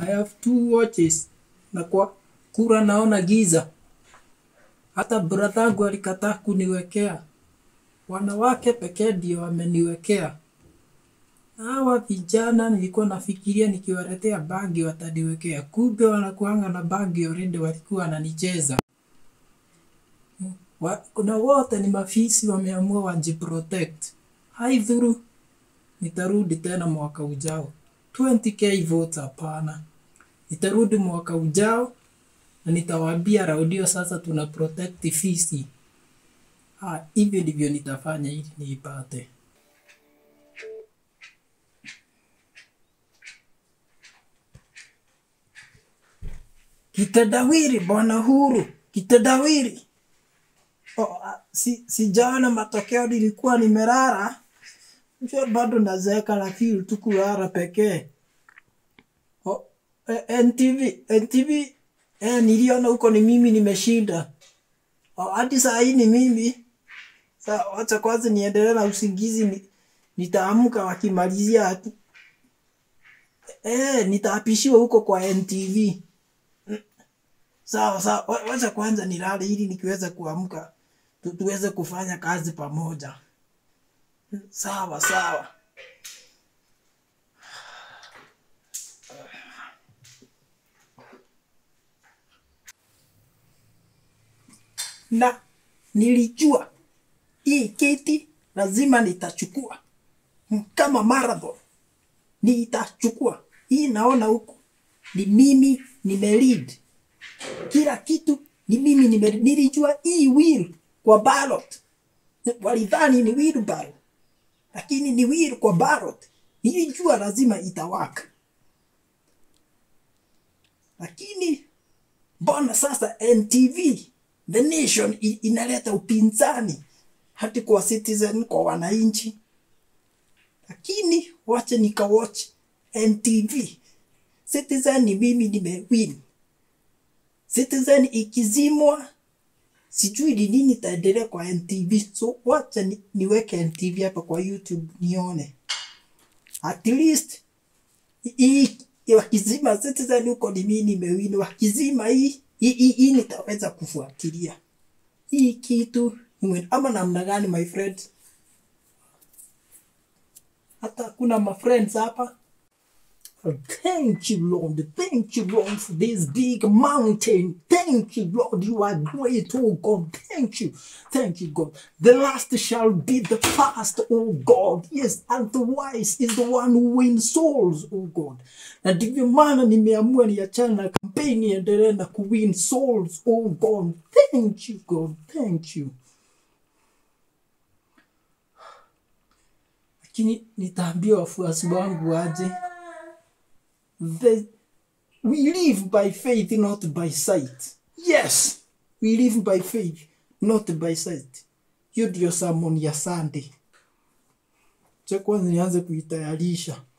I have two watches na kwa kura naona giza. Hata brathangu alikataa kuniwekea. Wanawake pekee ndio wameniwekea. Hawa vijana nilikuwa nafikiria nikiwaletea bagi wataniwekea. Kumbe wanakuanga na bagi already walikuwa wananicheza. Wa, kuna wote ni mafisi wameamua wajiprotect. Haidhuru nitarudi tena mwaka ujao. 20k votes hapana. Nitarudi mwaka ujao na nitawaambia raudio sasa tuna protect fisi. Ha, hivyo ndivyo nitafanya ili niipate. Kitendawili bwana Huru, kitendawili. Oh, ah, si, sijaona matokeo, nilikuwa nimelala. Sio bado nazeeka, lakini tu kulala pekee. Oh, eh, NTV, NTV, eh, niliona huko ni mimi nimeshinda. Oh, hadi saa hii ni mimi. Sa, wacha kwanza niendelee na usingizi ni, nitaamka wakimalizia tu. Eh, nitaapishiwa huko kwa NTV. Sawa sawa, wa- wacha kwanza nilale ili nikiweza kuamka tu, tuweze kufanya kazi pamoja. Sawa sawa. Na nilijua hii kiti lazima nitachukua Mm, kama marathon, nitachukua hii. Naona huku ni mimi nimelead kila kitu ni mimi nime, nilijua hii wheel kwa ballot walidhani ni wheelbarrow lakini ni wheel kwa ballot nilijua lazima itawaka lakini mbona sasa ntv the nation i- inaleta upinzani hati kwa citizen kwa wananchi lakini wache nikawatch ntv citizen ni mimi nimewin Citizen ikizimwa sijui ni nini itaendelea kwa NTV, so wacha ni, niweke NTV hapa kwa YouTube nione at least hii hii wakizima Citizen huko ni mimi nimewini, wakizima hii hii hii hii nitaweza kufuatilia hii kitu niwe- ama namna gani my friend, hata kuna ma friends hapa Thank you, Lord. Thank you, Lord, for this big mountain. Thank you, Lord. You are great, oh God. Thank you. Thank you, God. The last shall be the first, oh God. Yes, and the wise is the one who wins souls, oh God. Na ndivyo maana nimeamua niachane na kampeni niendelee na kuwin souls, oh God. Thank you, God. Thank you. Lakini nitaambia wafuasi wangu aje the, we live by faith not by sight yes we live by faith not by sight hiyo ndio sermon ya sunday cha kwanza nianze kuitayarisha